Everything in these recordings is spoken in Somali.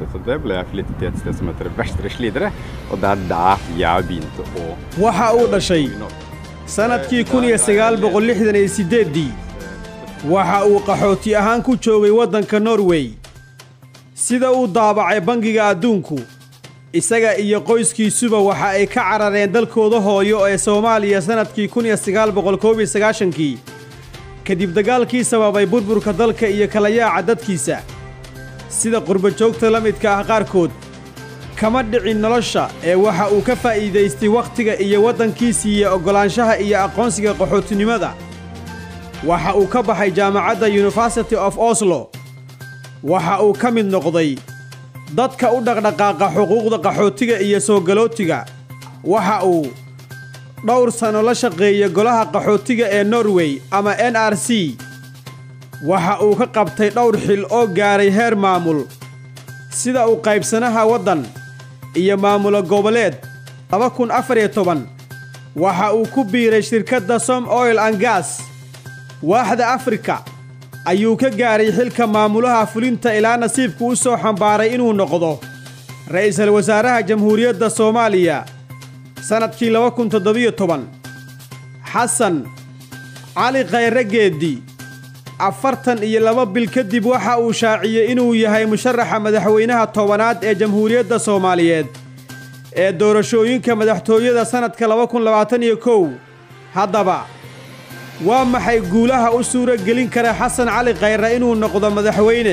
Så det ble jeg flyttet til et sted som heter Vestre Slidre, og det er der jeg begynte å waxa uu dhashay sannadkii kun iyo sagaal boqol lixdan iyo siddeeddii waxa uu qaxooti ahaan ku joogay waddanka norway sida uu daabacay bangiga adduunku isaga iyo qoyskiisuba waxa ay ka carareen dalkooda hooyo ee soomaaliya sannadkii kun iyo sagaal boqol koob iyo sagaashankii kadib dagaalkii sababay burburka dalka iyo kala yaaca dadkiisa sida qurbajoogta la midka ah qaarkood kama dhicin nolosha ee waxa uu ka faa'iidaystay wakhtiga iyo waddankiisii iyo oggolaanshaha iyo aqoonsiga qaxootinimada waxa uu ka baxay jaamacadda university of oslo waxa uu ka mid noqday dadka u dhaqdhaqaaqa xuquuqda qaxootiga iyo soo galootiga waxa uu dhowr sanno la shaqeeya golaha qaxootiga ee norway ama n r c waxa uu ka qabtay dhowr xil oo gaaray heer maamul sida uu qaybsanaha waddan iyo maamulo goboleed laba kun afar iyo toban waxa uu ku biiray shirkadda som oil an gas waaxda afrika ayuu ka gaaray xilka maamulaha fulinta ilaa nasiibku u soo xambaaray inuu noqdo ra'iisul wasaaraha jamhuuriyadda soomaaliya sannadkii laba kun toddobiyo toban xasan cali khayre geeddi afartan iyo laba bil kadib waxa uu shaaciyey inuu yahay musharaxa madaxweynaha tobanaad ee jamhuuriyadda soomaaliyeed ee doorashooyinka madaxtooyada sannadka laba kun labaatan iyo kow haddaba waa maxay guulaha u suuro gelin kara xasan cali khayre inuu noqdo madaxweyne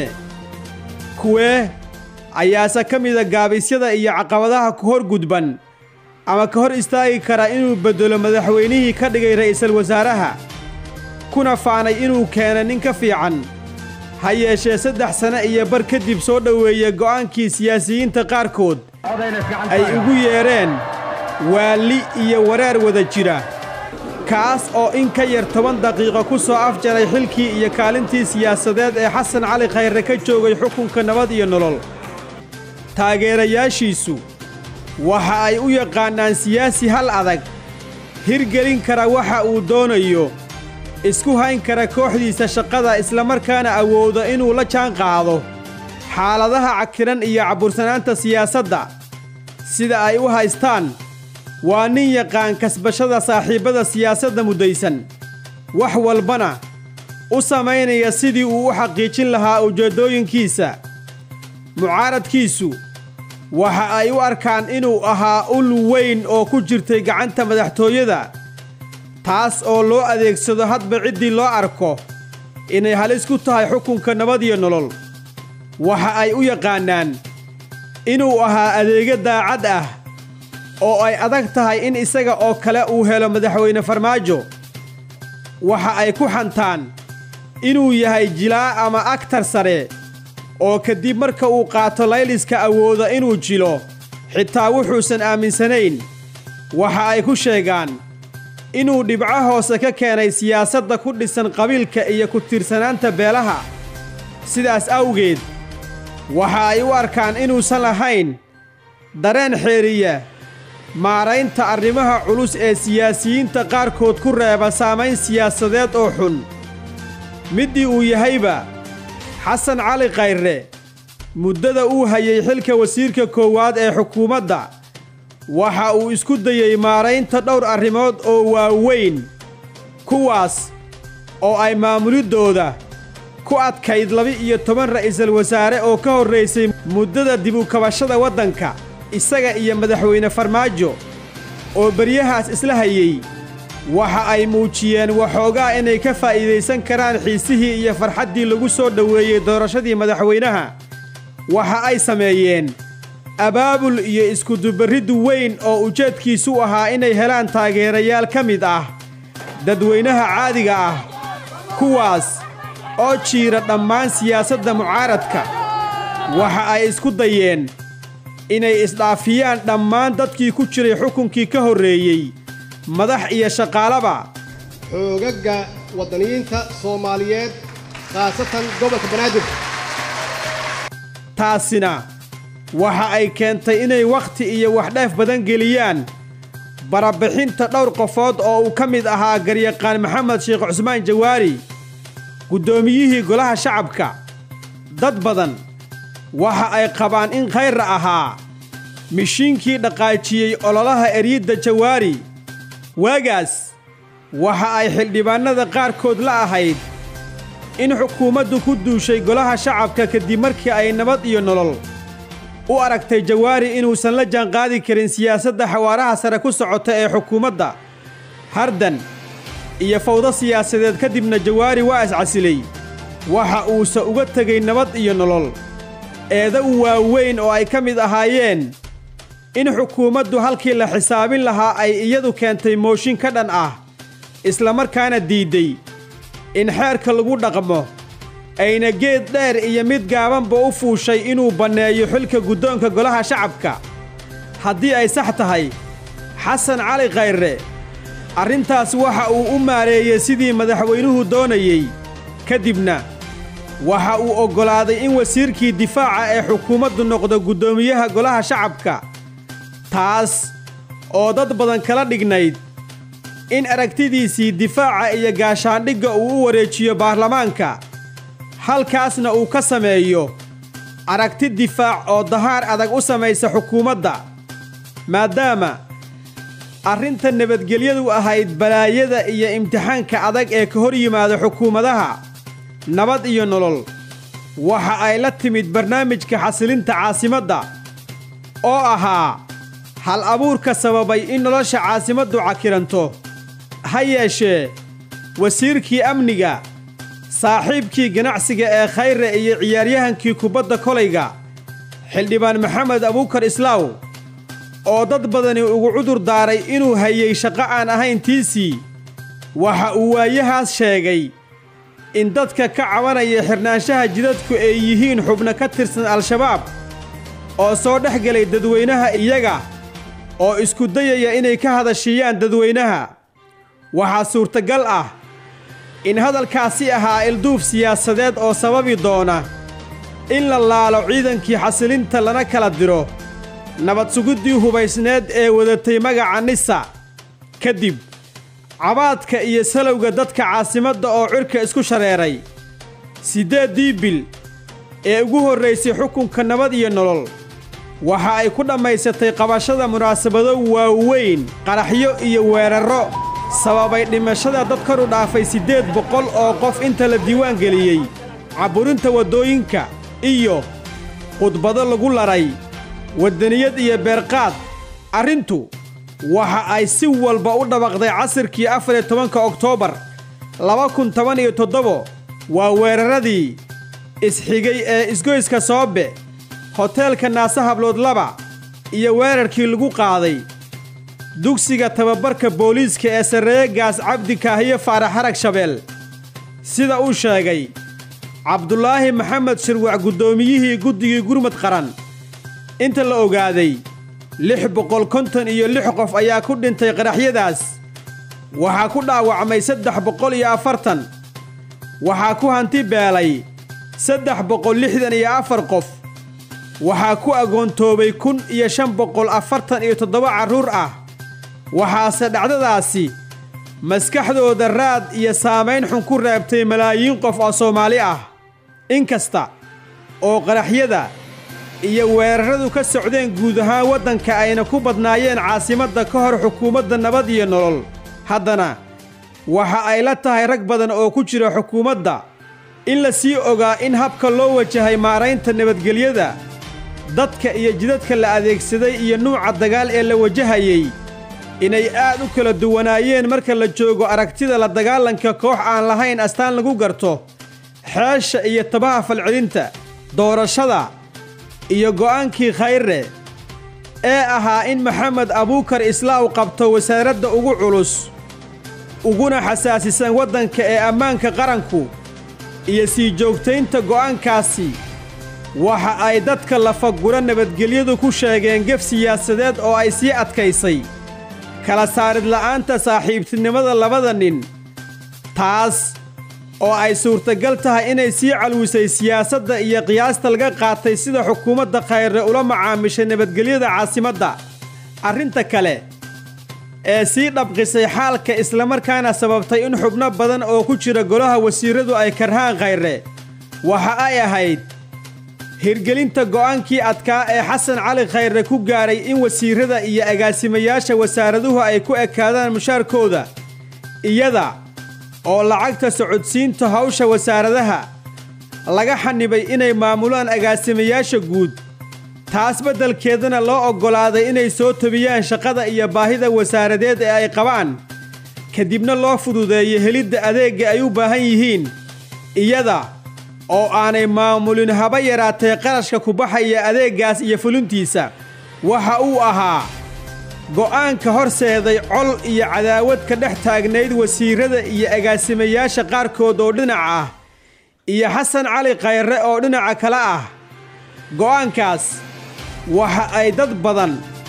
kuwee ayaase ka mida gaabisyada iyo caqabadaha ku hor gudban ama ka hor istaagi kara inuu beddelo madaxweynihii ka dhigay ra'iisul wasaaraha kuna faanay inuu keena nin ka fiican ha yeeshee saddex sane iyo bar kadib soo dhoweeya go'aankii siyaasiyiinta qaarkood ay ugu yeedheen waalli iyo wareer wada jira kaas oo in ka yar toban daqiiqo ku soo afjaray xilkii iyo kaalintii siyaasadeed ee xasan cali khayre ka joogay xukunka nabad iyo nolol taageerayaashiisu waxa ay u yaqaannaan siyaasi hal adag hirgelin kara waxa uu doonayo isku hayn kara kooxdiisa shaqada islamarkaana awooda inuu la jaan qaado xaaladaha cakiran iyo cabbursanaanta siyaasadda sida ay u haystaan waa nin yaqaan kasbashada saaxiibbada siyaasadda muddaysan wax walbana u samaynaya sidii uu u xaqiijin lahaa ujeeddooyinkiisa mucaaradkiisu waxa ay u arkaan inuu ahaa ul weyn oo ku jirtay gacanta madaxtooyada taas oo loo adeegsado hadba ciddii loo arko inay halis ku tahay xukunka nabad iyo nolol waxa ay u yaqaannaan inuu ahaa adeega daacad ah oo ay adag tahay in isaga oo kale uu helo madaxweyne farmaajo waxa ay ku xantaan inuu yahay jilaa ama agtar sare oo kadib marka uu qaato layliska awooda inuu jilo xitaa wuxuusan aaminsanayn waxa ay ku sheegaan inuu dhibco hoose ka keenay siyaasadda ku dhisan qabiilka iyo ku tiirsanaanta beelaha sidaas awgeed waxa ay u arkaan inuusan lahayn dareen xeeriya maaraynta arrimaha culus ee siyaasiyiinta qaarkood ku reeba saamayn siyaasadeed oo xun middii uu yahayba xasan cali khayre muddada uu hayay xilka wasiirka koowaad ee xukuumadda waxa uu isku dayey maaraynta dhowr arrimood oo waaweyn kuwaas oo ay maamuliddooda ku adkayd laba-iyo toban ra'iisul wasaare oo ka horraysay muddada dib u kabashada waddanka isaga iyo madaxweyne farmaajo oo beryahaas isla hayey waxa ay muujiyeen waxoogaa inay ka faa'iidaysan karaan xiisihii iyo farxaddii lagu soo dhoweeyey doorashadii madaxweynaha waxa ay sameeyeen abaabul iyo iskudubarriddu weyn oo ujeedkiisu ahaa inay helaan taageerayaal ka mid ah dadweynaha caadiga ah kuwaas oo jiira dhammaan siyaasadda mucaaradka waxa ay isku dayeen inay isdhaafiyaan dhammaan dadkii ku jiray xukunkii ka horreeyey madax iyo shaqaalaba xoogagga waddaniyiinta soomaaliyeed khaasatan gobolka banaadir taasina waxa ay keentay inay wakhti iyo waxdheef badan geliyaan barabixinta dhowr qofood oo uu ka mid ahaa garyaqaan maxamed sheekh cusmaan jawaari guddoomiyihii golaha shacabka dad badan waxa ay qabaan in khayra ahaa mishiinkii dhaqaajiyey ololaha eryidda jawaari waagaas waxa ay xildhibaannada qaarkood la ahayd in xukuumaddu ku duushay golaha shacabka kadib markii ay nabad iyo nolol u aragtay jawaari inuusan la jaanqaadi karin siyaasadda xawaaraha sare ku socota ee xukuumadda hardan iyo fawdo siyaasadeed kadibna jawaari waa iscasilay waxa uuse uga tegay nabad iyo nolol eeda u waaweyn oo ay ka mid ahaayeen in xukuumaddu halkii la xisaabin lahaa ay iyadu keentay mooshin ka dhan ah islamarkaana diidday in xeerka lagu dhaqmo ayna geed dheer iyo mid gaabanba u fuushay inuu banneeyo xilka guddoonka golaha shacabka haddii ay sax tahay xasan cali khayre arrintaas waxa uu u maareeyey sidii madaxweynuhu doonayey ka dibna waxa uu oggolaaday in wasiirkii difaaca ee xukuumaddu noqdo guddoomiyaha golaha shacabka taas oo dad badan kala dhignayd in aragtidiisii difaaca iyo gaashaandhigga uu u wareejiyo baarlamaanka halkaasna uu ka sameeyo aragti difaac oo dahaar adag u samaysa xukuumadda maadaama arrinta nabadgelyadu ahayd balaayada iyo imtixaanka adag ee ka hor yimaada xukuumadaha nabad iyo nolol waxa ay la timid barnaamijka xasilinta caasimadda oo ahaa hal abuurka sababay in nolosha caasimaddu cakiranto ha yeeshee wasiirkii amniga saaxiibkii ganacsiga ee khayre iyo ciyaaryahankii kubadda kolayga xildhibaan maxamed abuukar islaaw oo dad badani ugu cudur daaray inuu hayey shaqo aan ahayn tiisii waxa uu waayahaas sheegay in dadka ka cabanaya xirnaanshaha jidadku ay yihiin xubno ka tirsan al-shabaab oo soo dhex gelay dadweynaha iyaga oo isku dayaya inay ka hadashiiyaan dadweynaha waxaa suurtagal ah in hadalkaasi ahaa ilduuf siyaasadeed oo sababi doona in la laalo ciidankii xasilinta lana kala diro nabad sugiddii hubaysneed ee wadatay magaca nisa ka dib cabaadka iyo salowga dadka caasimadda oo cirka isku shareeray siddeeddii bil ee ugu horraysay xukunka nabad iyo nolol waxa ay ku dhammaysatay qabashada munaasabado waaweyn qaraxyo iyo weerarro sababay dhimashada dad kor u dhaafay siddeed boqol oo qof inta la diiwaan geliyey cabburinta waddooyinka iyo khudbado lagu laray waddaniyad iyo beerqaad arrintu waxa ay si walba u dhabaqday casirkii afar iyo tobanka oktoobar laba kun toban iyo toddobo waa weeraradii isxigay ee isgoyska soobe hoteelka naase hablood laba iyo weerarkii lagu qaaday dugsiga tababarka booliiska ee sarreeye gaas cabdi kaahiye faarax harag shabeel sida uu sheegay cabdulaahi maxamed shirwac guddoomiyihii guddigii gurmud qaran inta la ogaaday lix boqol konton iyo lix qof ayaa ku dhintay qaraxyadaas waxaa ku dhaawacmay saddex boqol iyo afartan waxaa ku hanti beelay saddex boqol lixdan iyo afar qof waxaa ku agoontoobay kun iyo shan boqol afartan iyo toddoba carruur ah waxaase dhacdadaasi maskaxdooda raad iyo saamayn xun ku reebtay malaayiin qof oo soomaali ah inkasta oo qaraxyada iyo weerarradu ka socdeen guud ahaan waddanka ayna ku badnaayeen caasimadda ka hor xukuumadda nabad iyo nolol haddana waxa ay la tahay rag badan oo ku jira xukuumadda in la sii ogaa in habka loo wajahay maaraynta nabadgelyada dadka iyo jidadka la adeegsaday iyo nuuca dagaal ee la wajahayey inay aad u kala duwanaayeen marka la joogo aragtida la dagaalanka koox aan lahayn astaan lagu garto xeesha iyo tabaha falcelinta doorashada iyo go'aankii khayre ee ahaa in maxamed abuukar islaaw qabto wasaaradda ugu culus uguna xasaasisan waddanka ee ammaanka qaranku iyo sii joogtaynta go'aankaasi waxa ay dadka lafagura nabadgelyadu ku sheegeen gef siyaasadeed oo ay sii adkaysay kala saarid la'aanta saaxiibtinimada labada nin taas oo ay suurtagal tahay inay sii calwisay siyaasadda iyo qiyaasta laga qaatay sida xukuumadda khayre ula macaamishay nabadgelyada caasimadda arrinta kale ee sii dhabqisay xaalka islamarkaana sababtay in xubno badan oo ku jira golaha wasiirradu ay karhaan khayre waxa ay ahayd hirgelinta go'aankii adkaa ee xasan cali khayre ku gaadhay in wasiirrada iyo agaasimayaasha wasaaraduhu ay ku ekaadaan mushaarkooda iyada oo lacagta socodsiinta hawsha wasaaradaha laga xanibay inay maamulaan agaasimayaasha guud taas beddelkeedana loo oggolaaday inay soo tobiyaan shaqada iyo baahida wasaaradeed ee ay qabaan kadibna loo fududeeyo helidda adeegga ay u baahan yihiin iyada oo aanay maamulin haba yaraatee qarashka ku baxaya adeeggaas iyo fulintiisa waxa uu ahaa go'aanka horseeday col iyo cadaawad ka dhex taagnayd wasiirrada iyo agaasimayaasha qaarkood oo dhinac ah iyo xasan cali khayre oo dhinaca kale ah go'aankaas waxa ay dad badan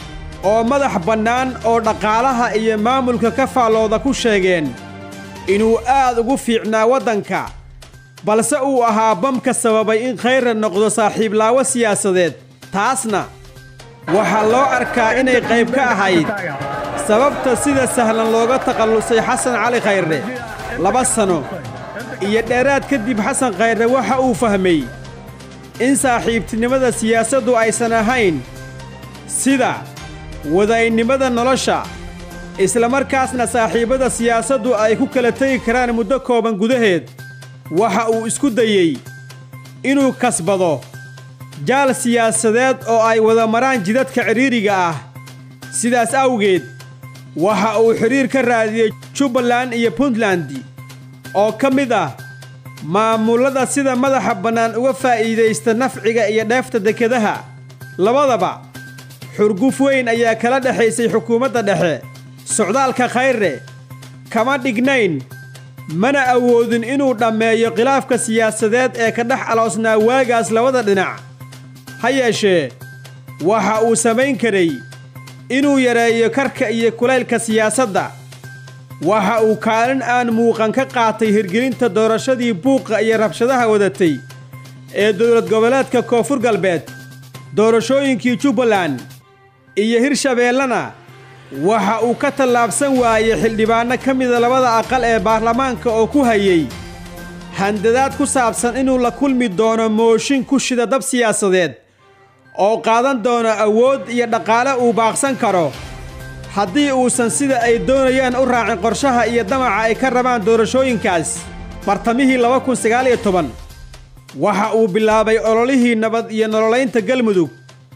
oo madax bannaan oo dhaqaalaha iyo maamulka ka faallooda ku sheegeen inuu aad ugu fiicnaa waddanka balse uu ahaa bamka sababay in khayre noqdo saaxiiblaawo siyaasadeed taasna waxaa loo arkaa inay qayb ka ahayd sababta sida sahlan looga takhallusay xasan cali khayre laba sano iyo dheeraad kadib xasan khayre waxa uu fahmay in saaxiibtinimada siyaasaddu aysan ahayn sida wadaynimada nolosha islamarkaasna saaxiibbada siyaasaddu ay ku kala tegi karaan muddo kooban gudaheed waxa uu isku dayey inuu kasbado jaal siyaasadeed oo ay wada maraan jidadka cidhiiriga ah sidaas awgeed waxa uu xidhiir ka raadiyey jubbaland iyo puntland oo ka mid ah maamullada sida madaxa bannaan uga faa'iidaysta nafciga iyo dheefta dekedaha labadaba xurguf weyn ayaa kala dhexaysay xukuumadda dhexe socdaalka khayre kama dhignayn mana awoodin inuu dhammeeyo khilaafka siyaasadeed ee ka dhex aloosnaa waagaas labada dhinac ha yeeshee waxa uu samayn karay inuu yareeyo karka iyo kulaylka siyaasadda waxa uu kaalin aan muuqan ka qaatay hirgelinta doorashadii buuqa iyo rabshadaha wadatay ee dowlad goboleedka koonfur galbeed doorashooyinkii jubbaland iyo hirshabeellena waxa uu ka tallaabsan waayey xildhibaanno ka mida labada aqal ee baarlamaanka oo ku hayey handadaad ku saabsan inuu la kulmi doono mooshin ku shida dab siyaasadeed oo qaadan doono awood iyo dhaqaale uu baaqsan karo haddii uusan sida ay doonayaan u raacin qorshaha iyo damaca ay ka rabaan doorashooyinkaas bartamihii laba kun sagaal iyo toban waxa uu bilaabay ololihii nabad iyo nololaynta galmudug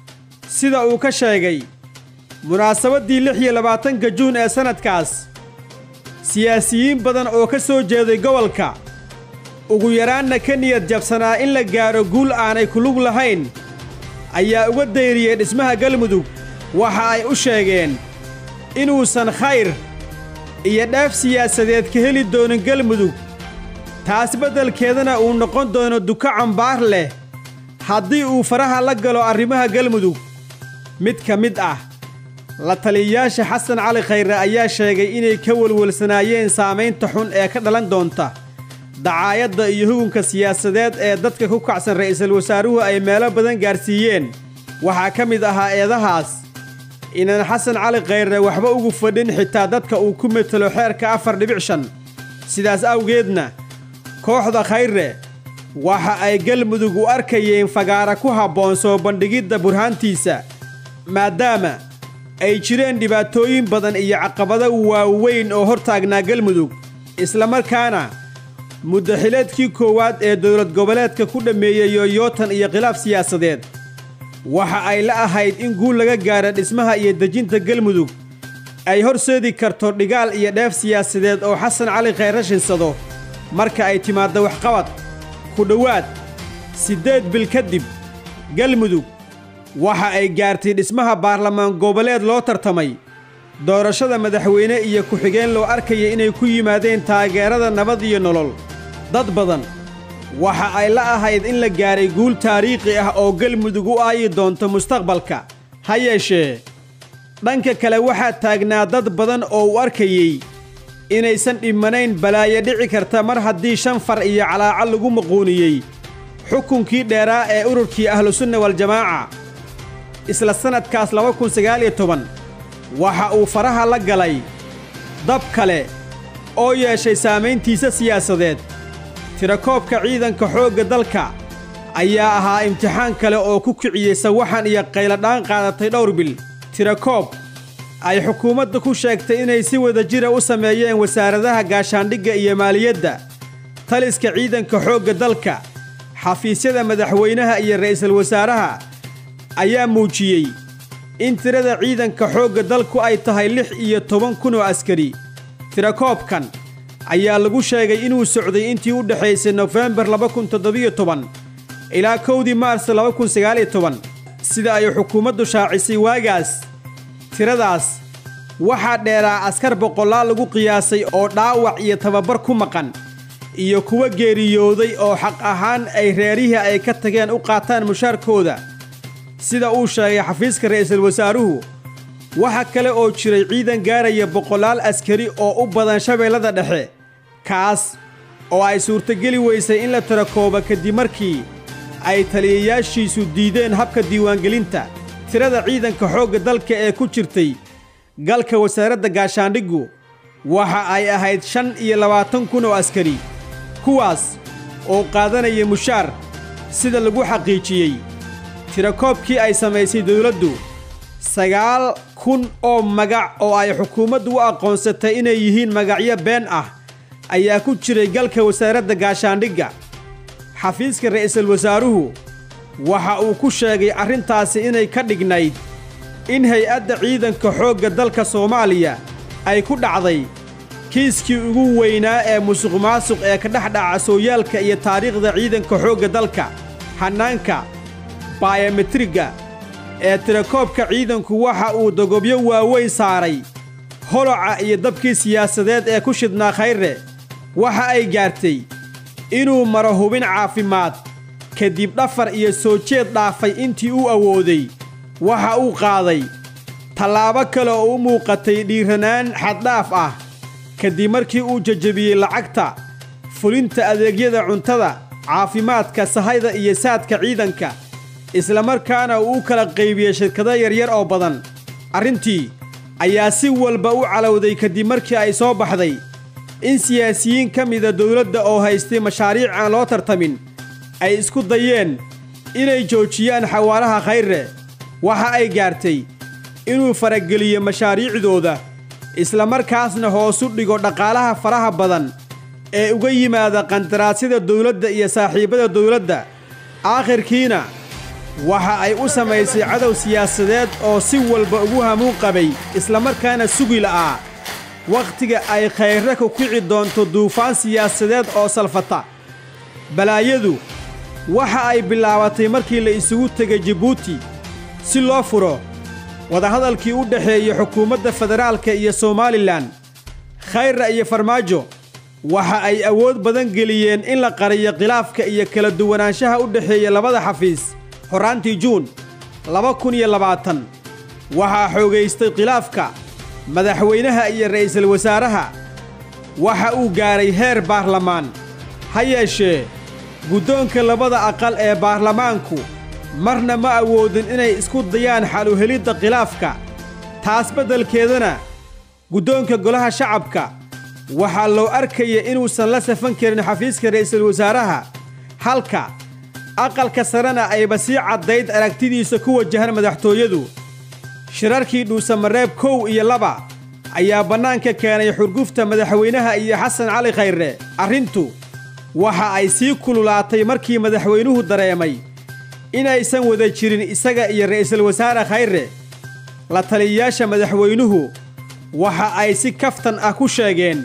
sida uu ka sheegay munaasabaddii lix iyo labaatanka juun ee sannadkaas siyaasiyiin badan oo ka soo jeeday gobolka ugu yaraanna ka niyad jabsanaa in la gaadho guul aanay kulug lahayn ayaa uga dayriyey dhismaha galmudug waxa ay u sheegeen inuusan khayr iyo dheef siyaasadeed ka heli doonin galmudug taas beddelkeedana uu noqon doono duka cambaar leh haddii uu faraha la galo arrimaha galmudug mid ka mid ah la taliyayaasha xasan cali khayre ayaa sheegay inay ka welwelsanaayeen saamaynta xun ee ka dhalan doonta dacaayadda iyo hugunka siyaasadeed ee dadka ku kacsan ra'iisul wasaaruhu ay meelo badan gaarsiiyeen waxaa ka mid ahaa eedahaas inaan xasan cali khayre waxba ugu fadhin xitaa dadka uu ku metelo xeerka afar dhibic shan sidaas awgeedna kooxda khayre waxa ay galmudug u arkayeen fagaara ku habboon soo bandhigidda burhaantiisa maadaama ay jireen dhibaatooyin badan iyo caqabado waaweyn oo hor taagnaa galmudug islamarkaana muddaxileedkii koowaad ee dowlad goboleedka ku dhammeeyey yooyootan iyo khilaaf siyaasadeed waxa ay la ahayd in guul laga gaadha dhismaha iyo dejinta galmudug ay horseedi karto dhigaal iyo dheef siyaasadeed oo xasan cali khayre shinsado marka ay timaaddo waxqabad ku dhowaad siddeed bil kadib galmudug waxa ay gaartay dhismaha baarlamaan goboleed loo tartamay doorashada madaxweyne iyo ku-xigeen loo arkaya inay ku yimaadeen taageerada nabad iyo nolol dad badan waxa ay la ahayd in la gaaray guul taariikhi ah oo galmudug u aayi doonto mustaqbalka ha yeeshee dhanka kale waxaa taagnaa dad badan oo u arkayey inaysan dhimanayn balaayo dhici karta mar haddii shan far iyo calaaco lagu maquuniyey xukunkii dheeraa ee ururkii ahlusunna waljamaaca isla sannadkaas laba kun sagaal iyo toban waxa uu faraha la galay dab kale oo yeeshay saamayntiisa siyaasadeed tirakoobka ciidanka xoogga dalka ayaa ahaa imtixaan kale oo ku kiciyey sawaxan iyo qayladhaan qaadatay dhowr bil tirakoob ay xukuumadda ku sheegtay inay si wada jira u sameeyeen wasaaradaha gaashaandhigga iyo maaliyadda taliska ciidanka xoogga dalka xafiisyada madaxweynaha iyo ra'iisul wasaaraha ayaa muujiyey in tirada ciidanka xoogga dalku ay tahay lix iyo toban kun oo askari tirakoobkan ayaa lagu sheegay inuu socday intii u dhexaysay nofembar laba kun toddobiyo toban ilaa kowdii maars laba kun sagaaliyo toban sida ay xukuumaddu shaacisay waagaas tiradaas waxaa dheeraa askar boqolaal lagu qiyaasay oo dhaawac iyo tababar ku maqan iyo kuwa geeriyooday oo xaq ahaan ay reerihii ay ka tageen u qaataan mushaarkooda sida uu sheegay xafiiska ra'iisul wasaaruhu waxa kale oo jiray ciidan gaaraya boqolaal askari oo u badan shabeellada dhexe kaas oo ay suurtogeli weysay in la tirakooba kadib markii ay taliyayaashiisu diideen habka diiwaangelinta tirada ciidanka xoogga dalka ee ku jirtay galka wasaaradda gaashaandhiggu waxa ay ahayd shan iyo labaatan kun oo askari kuwaas oo qaadanaya mushaar sida lagu xaqiijiyey tirakoobkii ay samaysay dawladdu sagaal kun oo magac oo ay xukuumaddu u aqoonsatay inay yihiin magacyo been ah ayaa ku jiray galka wasaaradda gaashaandhigga xafiiska ra'iisul wasaaruhu waxa uu ku sheegay arrintaasi inay ka dhignayd in hay-adda ciidanka xoogga dalka soomaaliya ay ku dhacday kiiskii ugu weynaa ee musuqmaasuq ee ka dhex dhaca sooyaalka iyo taariikhda ciidanka xoogga dalka hannaanka baayometriga ee tirakoobka ciidanku waxa uu dogobyo waaweyn saaray holoca iyo dabkii siyaasadeed ee ku shidnaa khayre waxa ay gaartay inuu maro hubin caafimaad kadib dhafar iyo soo jeed dhaafay intii uu awooday waxa uu qaaday tallaabo kale oo u muuqatay dhiiranaan xaddhaaf ah kadib markii uu jajabiyey lacagta fulinta adeegyada cuntada caafimaadka sahayda iyo saadka ciidanka islamarkaana uu u kala qaybiyey shirkado yaryar oo badan arrintii ayaa si walba u calowday kadib markii ay soo baxday in siyaasiyiin ka mida dawladda oo haystay mashaariic aan loo tartamin ay isku dayeen inay joojiyaan xawaaraha khayre waxa ay gaartay inuu farageliyo mashaariicdooda islamarkaasna hoosu dhigo dhaqaalaha faraha badan ee uga yimaada qandaraasyada dawladda iyo saaxiibbada dawladda aakhirkiina waxa ay u samaysay cadow siyaasadeed oo si walba ugu hamuun qabay islamarkaana sugi la'aa wakhtiga ay khayre ku kici doonto duufaan siyaasadeed oo salfata balaayadu waxa ay bilaabatay markii la isugu tegay jibuuti si loo furo wadahadalkii u dhexeeyey xukuumadda federaalka iyo somalilan khayra iyo farmaajo waxa ay awood badan geliyeen in la qariyo khilaafka iyo kala duwanaanshaha u dhexeeya labada xafiis horraantii juun laba kun iyo labaatan waxaa xoogaystay khilaafka madaxweynaha iyo ra'iisul wasaaraha waxa uu gaaray heer baarlamaan ha yeeshee guddoonka labada aqal ee baarlamaanku marna ma awoodin inay isku dayaan xaluhelidda khilaafka taas beddelkeedana guddoonka golaha shacabka waxaa loo arkaya inuusan la safan karin xafiiska ra'iisul wasaaraha halka aqalka sarena ayba sii caddayd aragtidiisa ku wajahan madaxtooyadu shirarkii dhuusamareeb kow iyo laba ayaa bannaanka keenay xurgufta madaxweynaha iyo xasan cali khayre arrintu waxa ay sii kululaatay markii madaxweynuhu dareemay inaysan wada jirin isaga iyo ra'iisul wasaare khayre la taliyayaasha madaxweynuhu waxa ay si kaftan ah ku sheegeen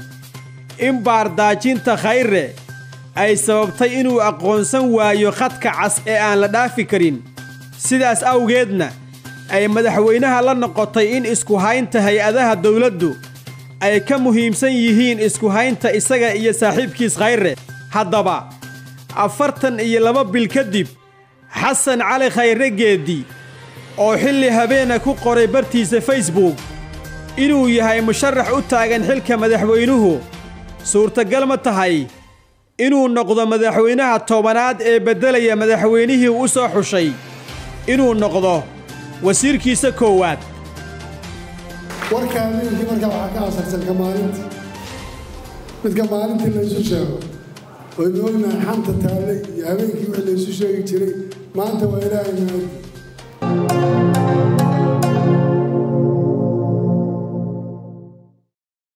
in baardaajinta khayre ay sababtay inuu aqoonsan waayo khadka cas ee aan la dhaafi karin sidaas awgeedna ay madaxweynaha la noqotay in isku haynta hay-adaha dawladdu ay ka muhiimsan yihiin isku haynta isaga iyo saaxiibkiis khayre haddaba afartan iyo laba bil kadib xasan cali khayre geeddi oo xilli habeena ku qoray bartiisa facebook inuu yahay musharax u taagan xilka madaxweynuhu suurtagal ma tahay inuu noqdo madaxweynaha tobanaad ee beddelaya madaxweynihii u soo xushay inuu noqdo wasiirkiisa koowaad warka habeenkii markaa waxaa ka asarsan ka maalinta midka maalintii laysu sheego waynu ognahay xanta taallay iyo habeenkii wax laysu sheegi jiray maanta waa ilaahay mahadi